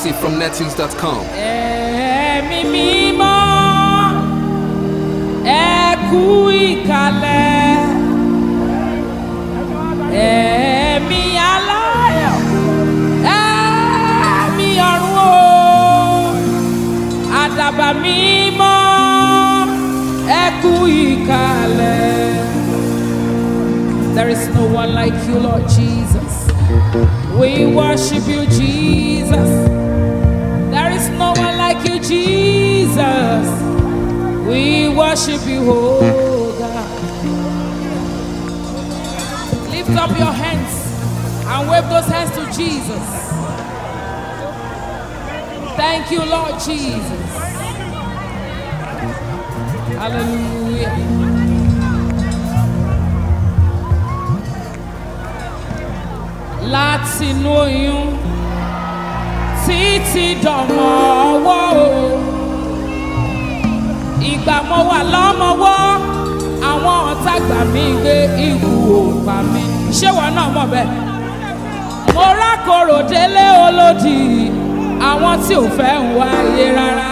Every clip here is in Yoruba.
Exclusive from nettunes.com. ẹ̀mí mímọ́ ẹ kú ìkàlẹ̀ ẹ̀mí aláyọ̀ ẹ̀mí ọ̀run o àdàbà mímọ́ ẹ kú ìkàlẹ̀. There is no one like you, Lord Jesus. We worship you, Jesus. There is no one like you, Jesus. We worship you, oh God. Lift up your hands and wave those hands to Jesus. Thank you, Lord Jesus. Hallelujah. Látinú oyún títí dọ̀mọ́ ọwọ́ o. Ìgbà mo wà lọ́mọwọ́, àwọn ọ̀tá gbà mí gbé ikú òpá mi. Ṣé wọn náà mọ̀ bẹ́ẹ̀? Mo rákòrò délé olódì, àwọn tí ò fẹ́ ń wáyé rárá.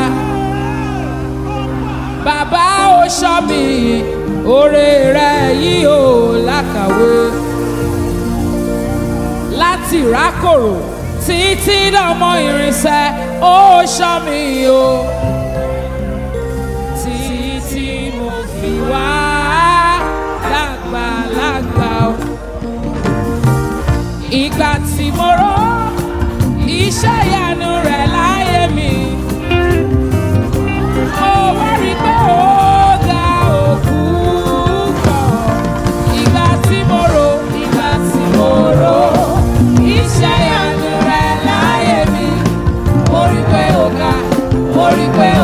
Bàbá ó ṣọ́ mi, oore rẹ̀ yìí ò lákàwé. Láti rákòrò títí dọmọ irinṣẹ́ ó ṣọ́ mi o títí mo fi wá lágbàlagbà o ìgbà tí mo rọ iṣẹ́ ìyanu rẹ̀ láyé mi mo wá rí pé ó ga òkú kọ̀ ìgbà tí mo rò ìgbà tí mo rò iṣẹ́ ìyanu rẹ̀ láyé mi mo rí pé ó ga mo rí pé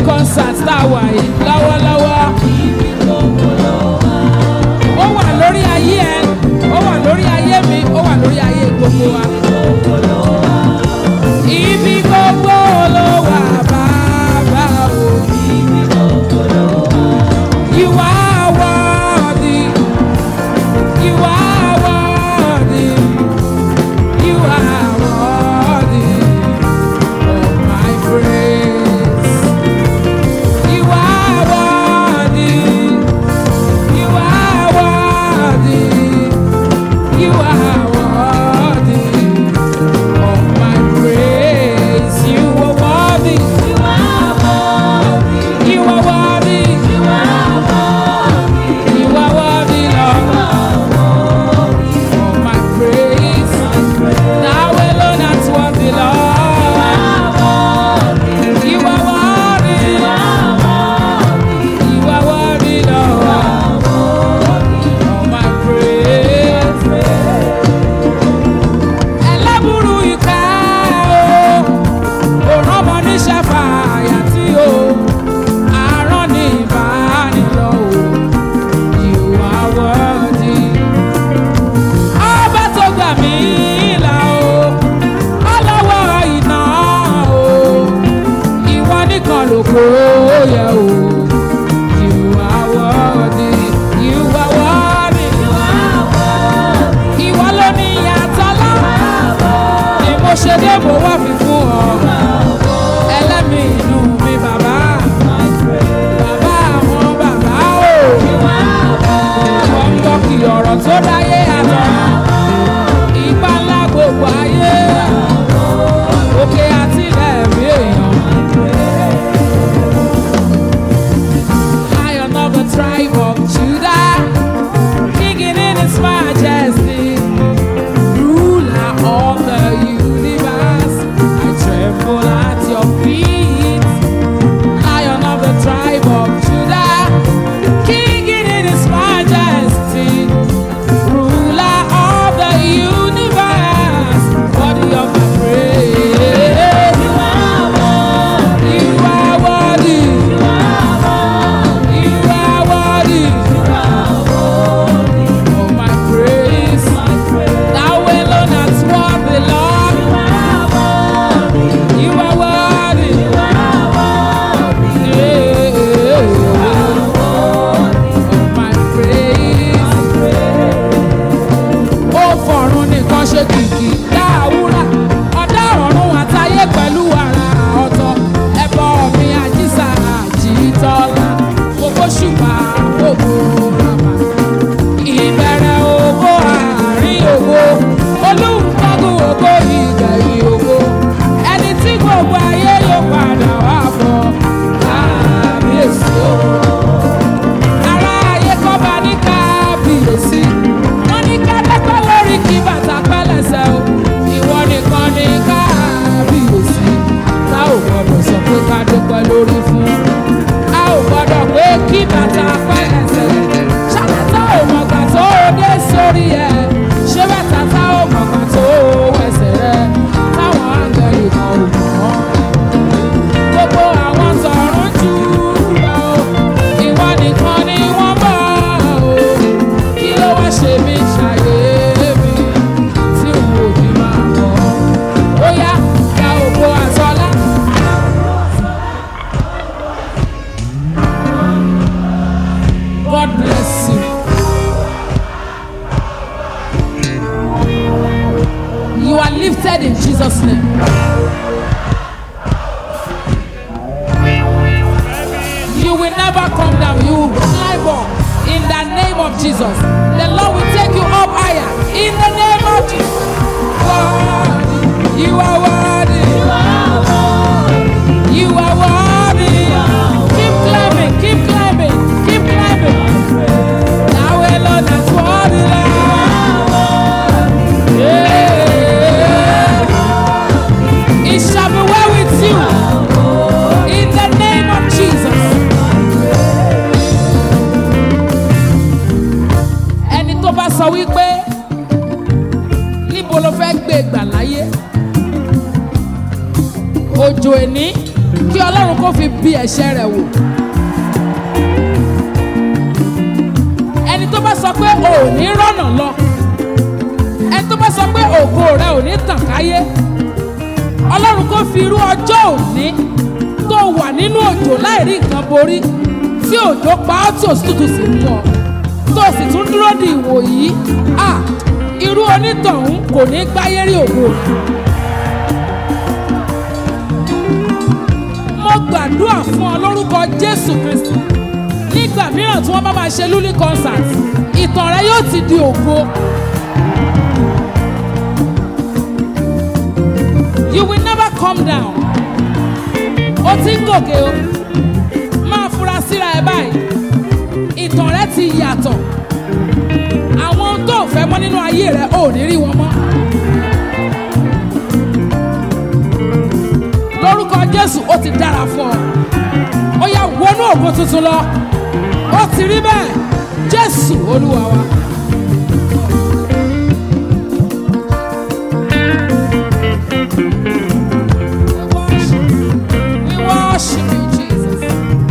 concert tá a wà yìí lọ́wọ́lọ́wọ́. ó wà lórí ayé ẹ ó wà lórí ayé mi ó wà lórí ayé gbogbo wa. ibi gbogbo ló wà bàbá o. You are worthy. You are worthy. You are worthy of my praise. You are worthy. You are worthy. You are worthy of my praise. You are worthy. You are worthy. You are worthy. You are worthy, Lord, of my praise. Thou alone art worthy, Lord. You are worthy. You are worthy, Lord, of my praise. Ẹlẹ́bùrú ìka o, òrán ọmọ níṣẹ́ fàyà tí o, àárọ̀ ní ìbánilọ́ o. You are worthy. Ọba tó gbà mí là o, ọlọ́wọ́ iná o, ìwọ nìkan lógo yẹ o. You are worthy. You are worthy. Ìwọ ló ní ìyàtọ̀ lá. Ni mo ṣe dé mo wá fi fún ọ. Ẹlẹ́mìí inú mi bàbá. Bàbá àwọn bàbá o wọ́n ń gbọ́ kí ọ̀rọ̀ tó dáyé àtọ̀. Ipa ńlá gbogbo ayé. Òkè àti ilẹ̀ rí èèyàn. Lion of the tribe of Judah, king in his majesty, ruler of the universe. I tremble at your feet. Lion of the tribe of Judah, King in his majesty, ruler of the universe, body of my praise. You are worthy. You are worthy. You are worthy. Of my praise. Thou alone art worthy, Lord. You are worthy. Of my praise. Ó fọ̀run nìkan ṣe kìkì dáhùrà. Ọ̀dá ọ̀run àtayé pẹ̀lú ara ọ̀tọ̀. Ẹbọ mi àjíṣà àjítọ́lá. Gbogbo ṣùgbà gbogbo ràmà. Ìbẹ̀rẹ̀ ògo àárín ògo. Olúkọ́gun ògo ìgbẹ̀yìn ògo. Ẹni tí gbogbo ayé yóò padà wá bọ̀. Kábíyèsí o ará ayé kọ́ bá ní kábíyèsí wọ́n ní kẹ́lẹ́pẹ́ lórí kí bàtà pẹ́lẹ́sẹ̀ o ìwọ nìkan ní kábíyèsí tá ò gbọ́dọ̀ sọ pé ká dúpẹ́ lórí fún a ò gbọ́dọ̀ pé kí bàtà pẹ́lẹ́sẹ̀ ṣàlàtà ò mọ̀gbà tó o dé sórí ẹ̀ ṣé bàtà tá ò mọ̀gbà tó o wẹsẹ̀ rẹ̀ táwọn áńgẹ̀lì kan ò mọ̀ ọ́ gbogbo àwọn tọ̀run jù lọ ìwọ nìkan ni wọ́n bọ̀ o kí ló wá ṣe mí ṣàyè mi tí n ò ní máa bọ̀ ó yá gba ògo àtọ́lá. God bless you. You are lifted in Jesus' name. You will never come down. You will climb up in the name of Jesus. The Lord will take you up higher in the name of Jesus. Worthy. You are worthy. You are worthy. Keep climbing. Keep climbing. Keep climbing. Thou alone art worthy. Lord. Yeah. It shall be well with you. In the name of Jesus. Ẹni tó bá sọ wípé níbo ló fẹ́ gbé gbà láyé òjò ẹni kí ọlọ́run. ọlọ́run kó fi bí ẹ̀ṣẹ̀ rẹ̀ wò. ẹni tó bá sọ pé o ò ní rọ́nà lọ ẹni tó bá sọ pé ògo rẹ ò ní tàn káyé ọlọ́run kó fi irú ọjọ́ òní tó wà nínú òjò láì rí nǹkan borí tí òjò pa ọ́ tí òtútù sì mú ọ tó sì tún dúró di ìwò yìí à irú onítọ̀hún kò ní gbáyé rí ògo. mo gbàdúrà fún ọ lórúkọ jésù kristi nígbà mìíràn tí wọ́n bá máa ṣe lulí concert ìtàn rẹ yóò ti di ògo. you will never come down. o ti ń gòkè o máa fura síra ẹ báyìí ìtàn rẹ ti yàtọ̀ àwọn ohun tó fẹ́ mọ́ nínú ayé rẹ ò ní rí wọn mọ́. lórúkọ jésù ó ti dára fún ọ ó yá wọnú ògo tuntun lọ ó ti rí bẹ́ẹ̀ jésù olúwa wa. We worship you. We worship you, Jesus.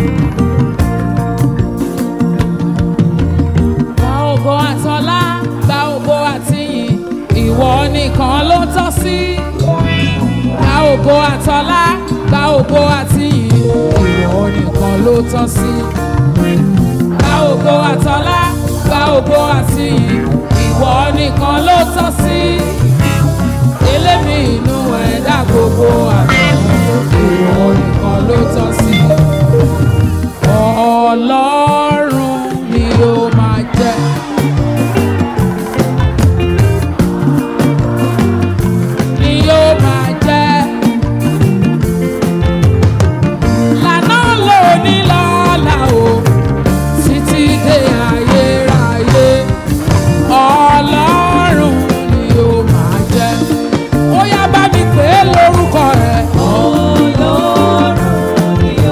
Gba ògo àtọlá, gba ògo àtìyìn, ìwọ nìkan ló tọ́ sí. Gba ògo àtọlá, gba ògo àtìyìn, ìwọ nìkan ló tọ́ sí. Gba ògo àtọlá, gba ògo àtìyìn, ìwọ nìkan ló tọ́ sí. Elémi inú ẹ̀dá gbogbo àná, ìwọ nìkan ló tọ́ sí. Ọlọ́run ni ó máa jẹ́. Ni yóò máa jẹ́. Lànà lóní lọ́la o, títí dé ayérayé. Ọlọ́run ni yóò máa jẹ́. Ó yá bá mi pè é lórúkọ rẹ̀. Ọlọ́run ni ó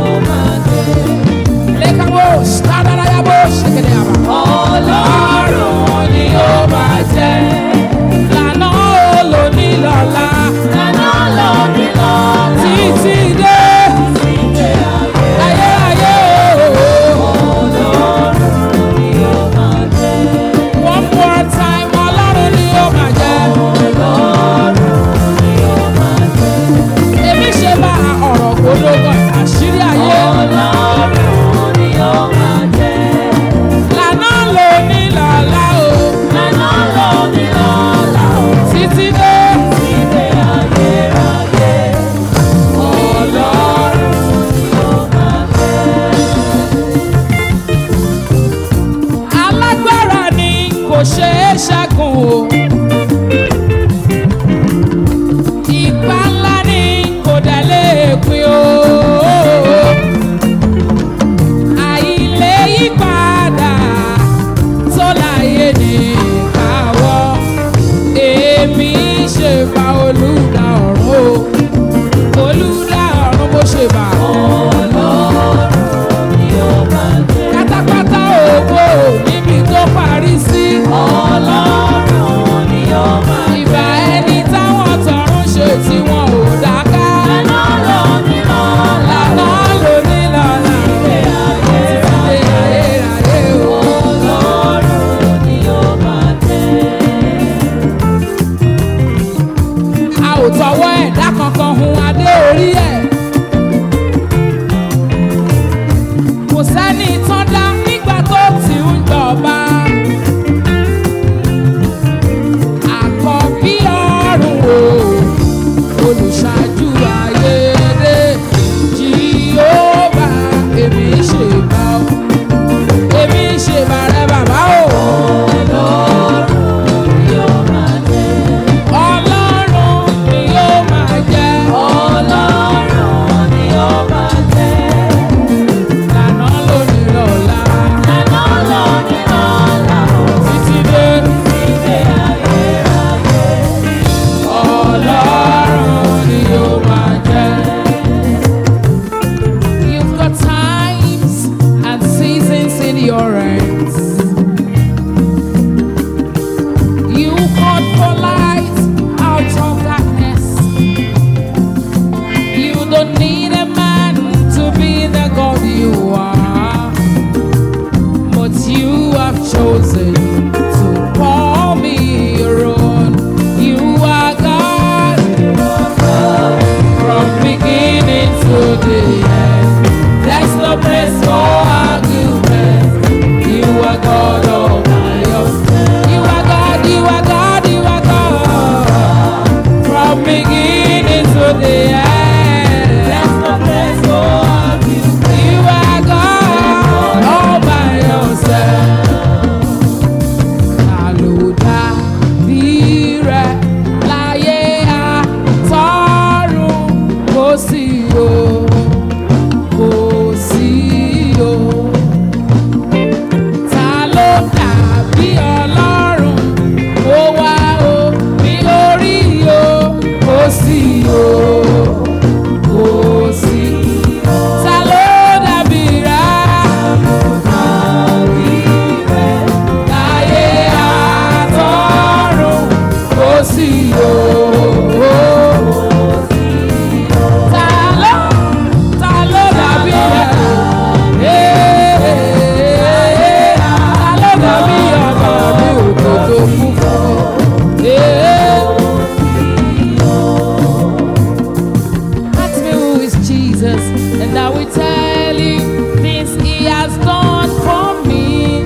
I will tell you things He has done for me.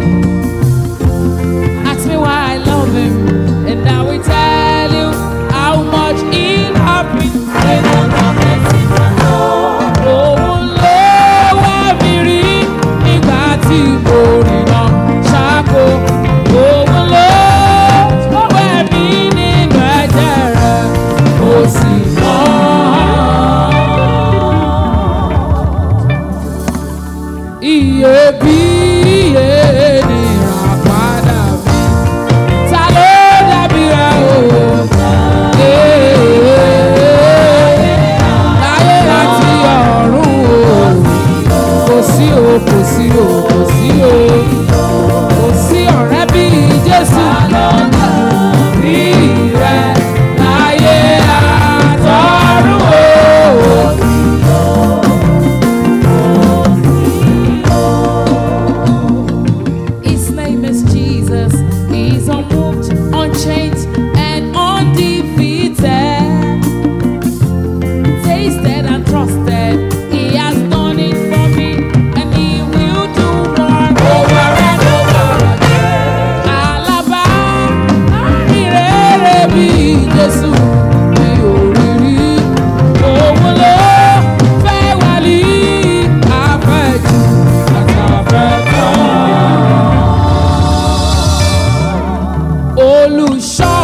Ask me why I love Him, and I will tell you how much He loved me. Òun ló wá mi rí nígbà tí mo rìnà ṣáko. Òun ló wẹ̀ mí nínú ẹ̀jẹ̀ rẹ̀, ó sì mọ́. Iyebíye ni ìràpadà mi. Ta ló dàbí rẹ o? Láyé láti ọ̀run o. Kò sí o, kò sí o, kò sí o. Kò sí ọ̀rẹ́ bí Jésù. Bí rẹ láyé àtọ̀run o. His name is Jesus. He's unmoved, unchanged, and undefeated. Tasted and trusted. He has done it for me, and he will do more over and over again. Alaba, ìrere bí Jésù mi ò rí rí. Òun ló fẹ́ wálé àfẹ́jù àtàfẹ́fẹ́ olùṣọ́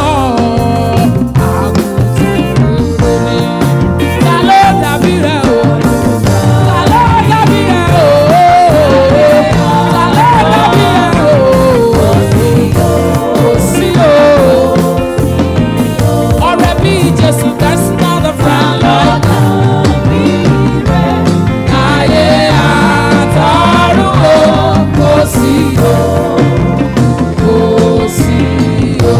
àgùntàn rere ni. Ta ló dàbí rẹ̀ o? Ta ló dàbí rẹ̀ o? Ta ló dàbí rẹ̀ o? Kò sí o. Ọ̀rẹ́ bí Jésù, there's another friend like ayé àtọ̀run o. Kò sí o. Kò sí o.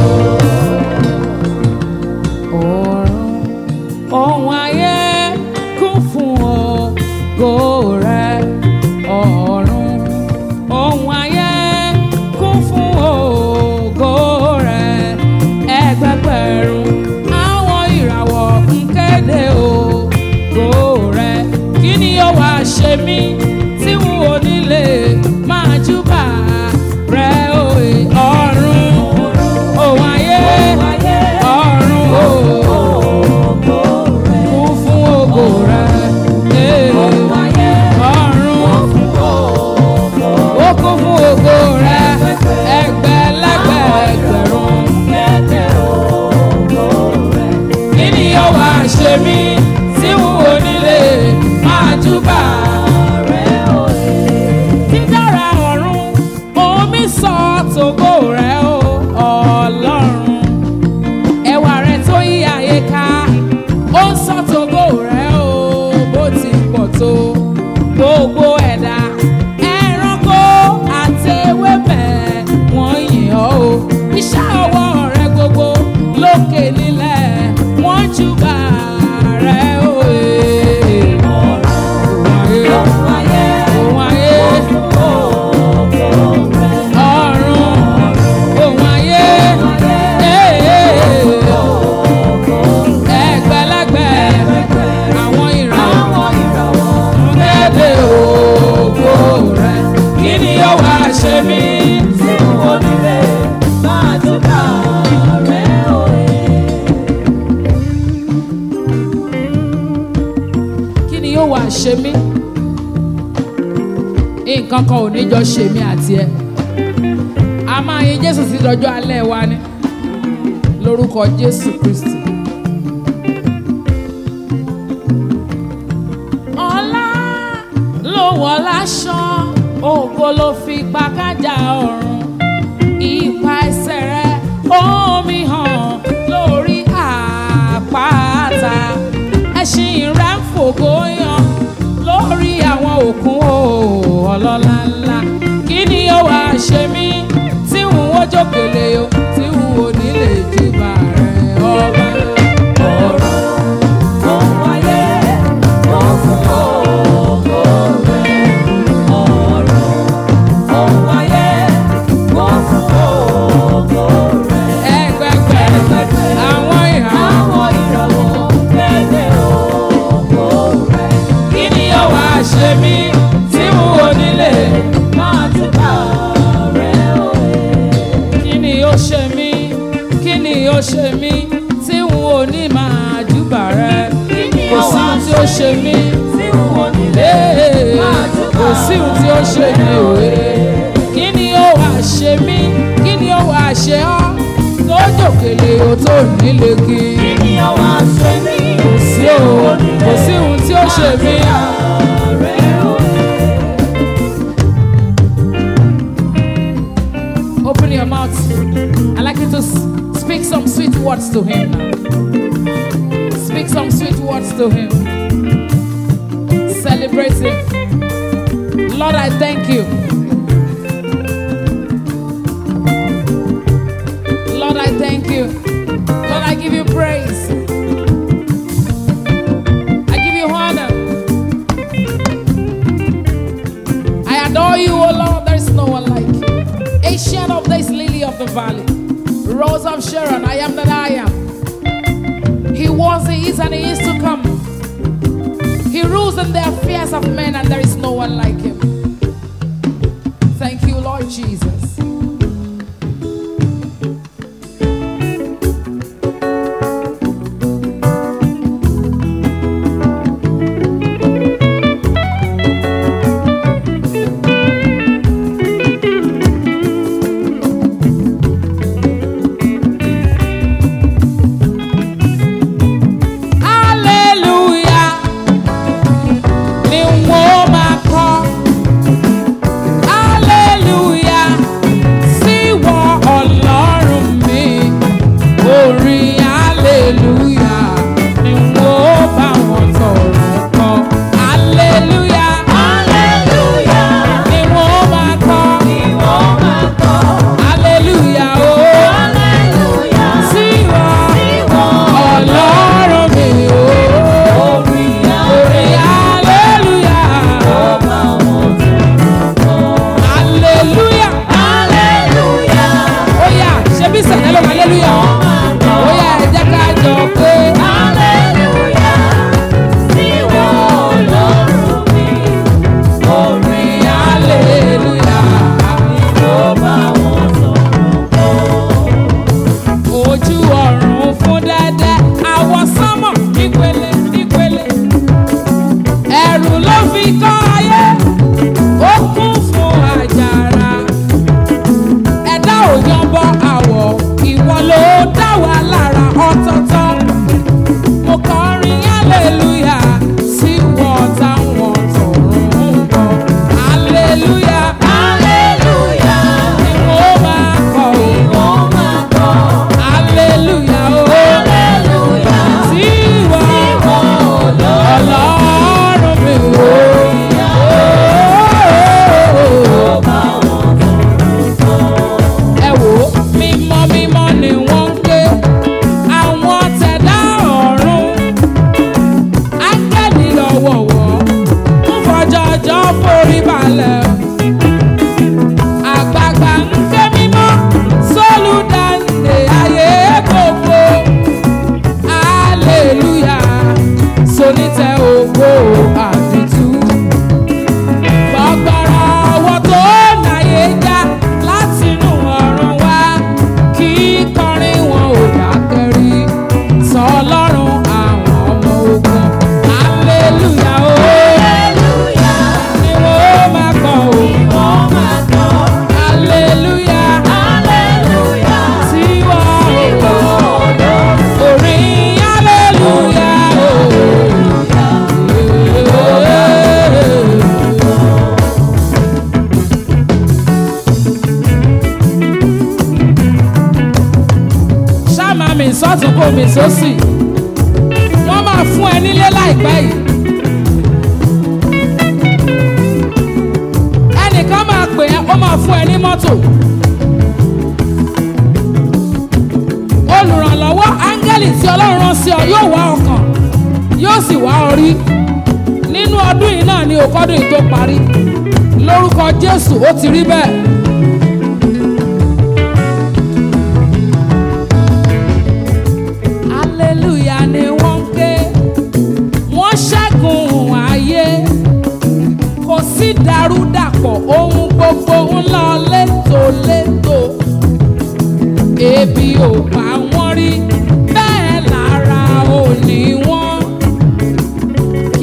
Ọ̀run ohun ayé kún fún ògo rẹ̀. Ọ̀run ohun ayé kún fún ògo rẹ̀. Ẹgbẹgbẹ̀rún àwọn ìràwọ̀ ń kéde ògo rẹ̀. Kí ni ó wá ṣe mí tí n ò nílé máa júbà rẹ̀ òye ọ̀run ohun ayé ọ̀run o kún fún ògo rẹ̀. Ee, ọ̀run ó kún fún ògo rẹ̀. Ẹgbẹ̀lẹ́gbẹ̀ ẹgbẹ̀rún. Kí ni ó wá ṣe mí tí n ò nílé máa júbà dídára ọ̀run omi sọ tògo rẹ̀ o ọlọ́run ẹwà rẹ̀ tó yí ayé ká ó ń sọ tògo rẹ̀ o bó ti pọ̀ tó gbogbo ẹ̀dá ẹranko àti ewébẹ̀ wọ́n yìn ọ́ o iṣẹ́ ọwọ́ rẹ̀ gbogbo lókè nílẹ̀ wọ́n júbà rẹ̀ o. ee. Ohun ayé, ohun ayé, ọ̀run, ohun ayé, ee. ẹgbẹ̀lẹ́gbẹ̀ àwọn ìràwọ̀ kéde ògo rẹ̀ kí ni ó wá ṣe mí tí n ò nílé máa júbà rẹ̀ òye. kí ni yóò wá ṣe mí nǹkan kan ò ní jọ ṣe mí àti ẹ a máa yin jésù sí dọjọ́ alẹ́ wa ni lórúkọ jésù kristi. ọlá ló wọ̀ láṣọ ògo ló fi pa kájà ọ̀run ipa ẹsẹ̀ rẹ̀ omi hàn lórí àpáta ẹṣin rẹ̀ ń fògo yan lórí àwọn òkun o ọlọ́lá ńlá kí ni ó wá ṣe mí tí n ó jókèlè o tí n ò ní lè júbà rẹ̀ ọba ọ̀rọ̀ ohun ayé wọ́n fún ògo rẹ̀ ọ̀rọ̀ ohun ayé wọ́n fún ògo rẹ̀ ẹgbẹgbẹ àwọn ìràwọ̀ kéde ògo rẹ̀ kí ni ó wá ṣe ó ṣe mí Ee, kò sí ohun tí ó ṣe mí òwe kí ni ó wà ṣe mí kí ni ó wà ṣe ọ́ tó jòkèlè o tó nílé kí kò sí o kò sí ohun tí ó ṣe mí. Open your mouth. I'd like you to s- speak some sweet words to him now. Speak some sweet words to him. Celebrate him. Lord, I thank you. Lord, I thank you. Lord, I give you praise. I give you honor. I adore you, O Lord. There is no one like you. Ancient of days, lily of the valley, rose of Sharon, I am that I am. He was, he is, and he is to come. He rules in the affairs of men, and there is no one like him. Thank you, Lord Jesus. Hallelujah. Ni wọ́n máa kọ́. Hallelujah. Sí wọ Ọlọ́run mi. Orin hallelujah. Ni wọ́n bá wọn tọrọ kọ. Hallelujah. Ni wọ́n máa kọ́. Hallelujah. Oh. Sí wọ Ọlọ́run mi. Oh. Orin hallelujah. Hallelujah. Oya, ṣebí sẹ̀lẹ̀ ló hallelujah. Oya, ẹ jẹ́ ká jọ pé. Orin hallelujah. Ojú ọ̀run fún dẹ́dẹ́, àwọ̀ sánmọ̀ nípele nípele. Ẹ̀rù ló fi kọ́ ayé, ó kún fún àjàrà. Ẹ̀dá ò yanbọ àwọ̀, ìwọ ló dá wa lára ọ̀tọ̀ọ̀tọ̀. Mo kọrin hallelujah sí wọn táwọn tọ̀run ń bọ̀. Hallelujah ni mo máa kọ̀ ọ́. Hallelujah o. Sí wọn ọlọ́run mi o. Ẹ wò ó, mímọ́ mímọ́ ni wọ́n ń ké. Àwọn tẹ̀dá ọ̀run. Áńgẹ́lì lọ́wọ̀wọ́. Ń fọjọ́jọ́ forí balẹ̀. Àgbààgbà ń ké mímọ́. Sólùdáǹdè ayé gbogbo. Hallelujah. Sonítẹ̀ ògo àdìtú. Gbọ̀gbọ̀rọ̀ ọwọ́ tó náyé já látinú ọ̀run wá. Kí kọrin wọn ò dákẹ́ rí. Sọ ọlọ́run àwọn ọmọ ogun. Hallelujah o. Ni wọ́n máa kọ o. Hallelujah. Sí wọ́n o. Orin hallelujah o. ṣáàmà mi sọ́tún kó mi sósì wọ́n máa fún ẹ nílé láìpẹ́ yìí. ẹnìkan máa pè ẹ́ ó máa fún ẹ ní mọ́tò. olùrànlọ́wọ́ áńgẹ́lì tí ọlọ́run rán sí ọ yóò wá ọkàn yóò sì wá ọ rí nínú ọdún yìí náà ni òkọ́dún yìí tó parí lórúkọ jésù ó ti rí bẹ́ẹ̀. hallelujah ni wọ́n ń ké wọ́n ṣẹ́gun ayé kò sí dàrúdàpọ̀ ohun gbogbo ń lọ létòlétò ebi ò pa wọ́n rí bẹ́ẹ̀ lára ò ní wọ́n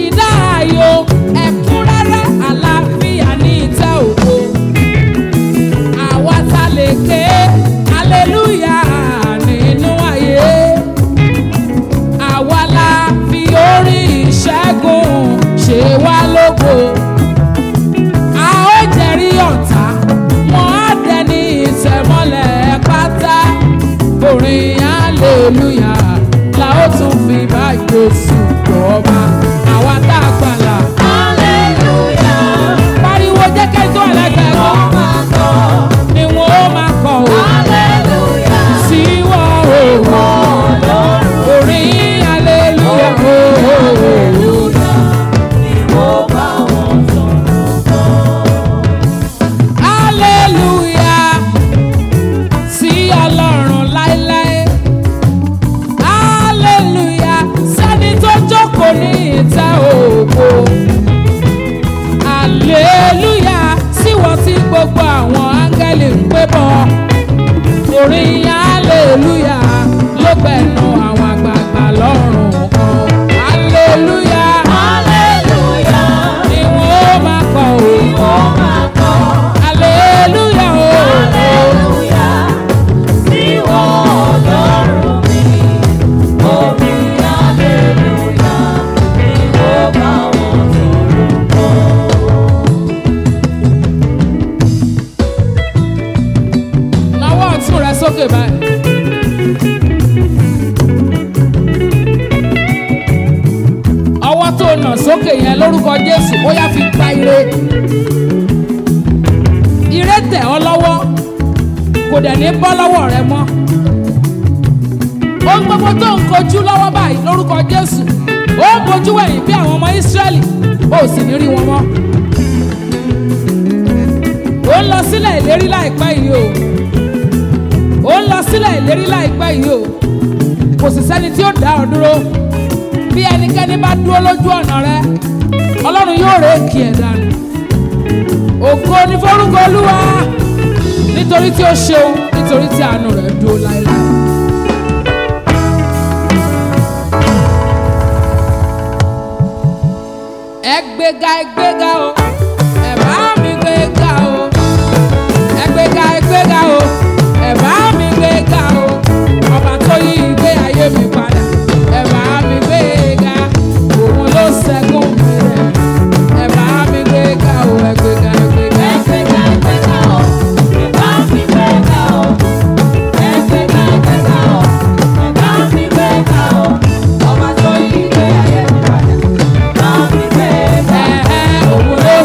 aleluya síwọ́ tí gbogbo àwọn áńgẹ́lì ń pé bọ́ orin aleluya ló gbẹ̀nu àwọn àgbààgbà lọ́rùn kan aleluya Hallelujah. ni wọ́n máa kọ o Ó máa kọ́. aleluya o Hallelujah. Sí Ọlọ́run mi. Orin hallelujah. Ni ó bá wọn sọ̀rọ̀ kọ́. nawọ́ ọ̀tún rẹ sókè báyìí. ọwọ́ tó nà sókè yẹn lórúkọ jésù ó yá fi gba ire ire tẹ̀ ọ́ lọ́wọ́ kò dẹ̀ ní bọ́ lọ́wọ́ rẹ mọ́ ohun gbogbo tó ń kojú lọ́wọ́ báyìí lórúkọ jésù ó ń bojú wẹ̀yìn bí àwọn ọmọ ísírẹ́lì ó sì ní rí wọn mọ́ ó ń lọ sílẹ̀ ìlérí láìpẹ́ yìí o ó ń lọ sílẹ̀ ìlérí láìpẹ́ yìí o kò sì sẹ́ni tí ó dá ọ dúró bí ẹnikẹ́ni bá dúró lójú ọ̀nà rẹ ọlọ́run yóò rè é kí ẹ̀ dànù ògo ní forúkọ olúwa nítorí tí ó ṣeun nítorí tí àánú rẹ̀ dúró láéláé. ẹ gbéga ẹ gbéga o ẹ bá mi gbéga o ẹ gbéga ẹ gbéga o ẹ bá mi gbéga o ọba tó yí ìgbé ayé mi padà ẹ bá mi gbéga òun ló ṣẹ́gun mi rẹ̀ ẹ bá mi gbéga o ẹ gbéga ẹ gbéga. Ẹgbẹ́ga ẹgbẹ́ga o, ẹ̀bá mi gbẹ́ga o. Ẹgbẹ́ga ẹgbẹ́ga o, ẹ̀bá mi gbẹ́ga o. Ọba tó yí ìgbé ayé mi padà, ẹ̀bá mi gbẹ́ga. Ẹ ẹ òun ló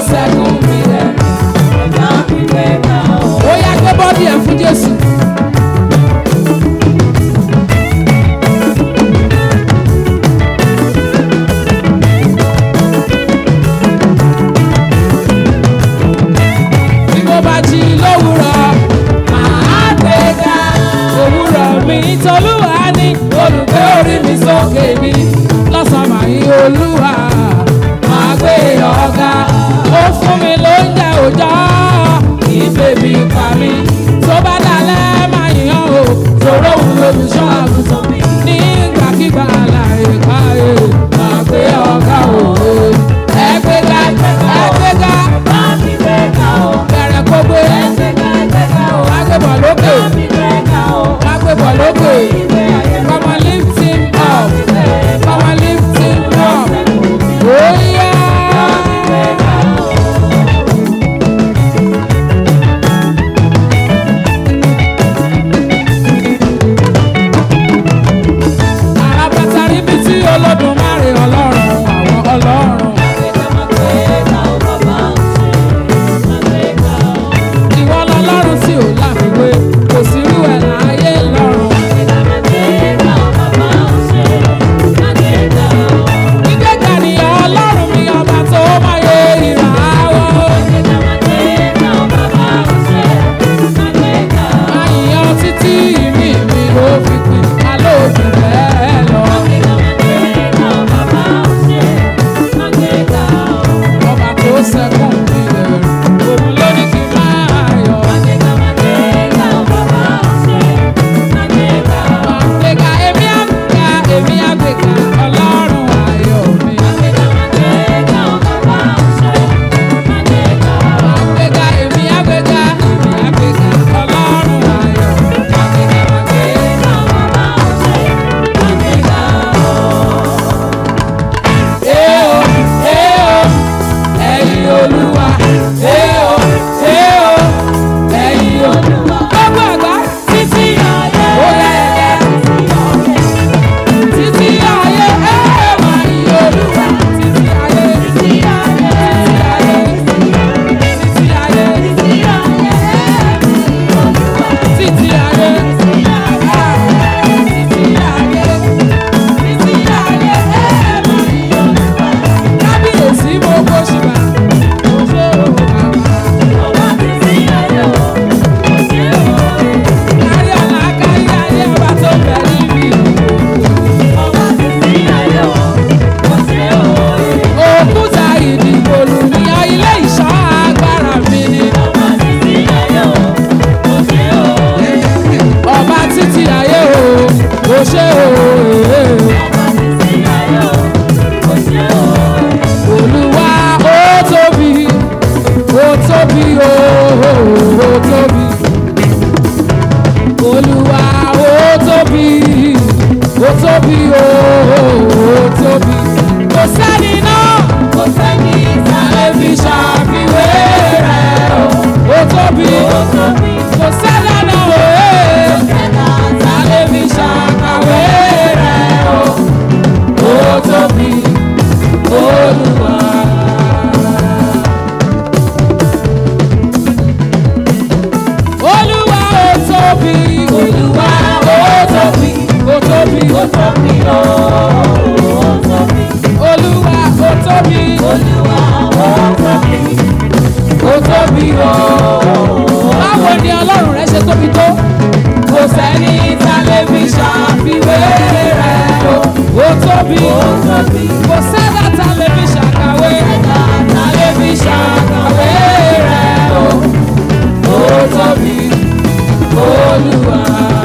tóbi kò sẹ́dá tá lè fi ṣàkàwé tá lè fi ṣàkàwé rẹ̀ o ó tóbi olúwa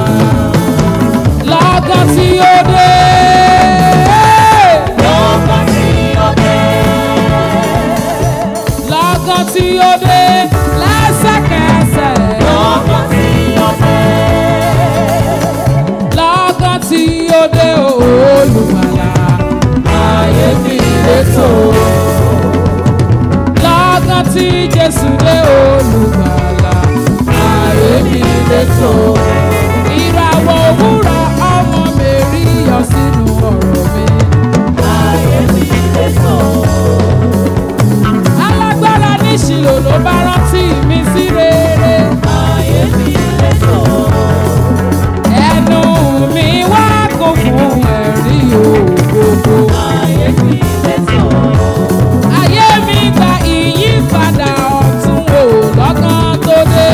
lọ́gán tí ó dé. lọ́gán tí ó dé lẹ́sẹ̀kẹsẹ̀. lọ́gán tí ó dé olùgbàlà ayé mi létò. lọ́gán tí jésù dé olùgbàlà ayé mi létò. ìràwọ̀ òwúrọ̀ ọmọ mi rí yọ sínú ọ̀rọ̀ mi. alágbára ní ìṣìlò ló bá rántí mi sí rere. ẹnu mi wá kún fún ẹ̀rí ògbógbó. ayé mi gba ìyípadà ọ̀tún wò lọ́gán tó dé.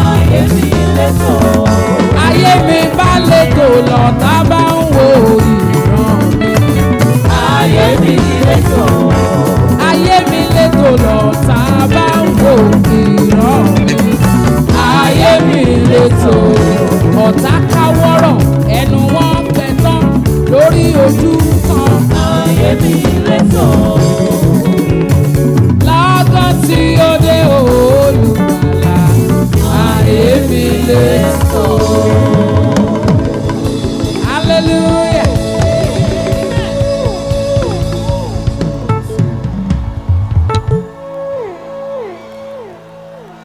ayé mi bá lẹ́tò lọ́tà bá ń wo ìran mi. ayé mi lẹ́tò lọ́tà bá ń wo ìran mi. ayé mi lẹ́tò ọ̀tá káwọ́rọ̀ ẹnu wọn pẹ̀ tán lórí ojú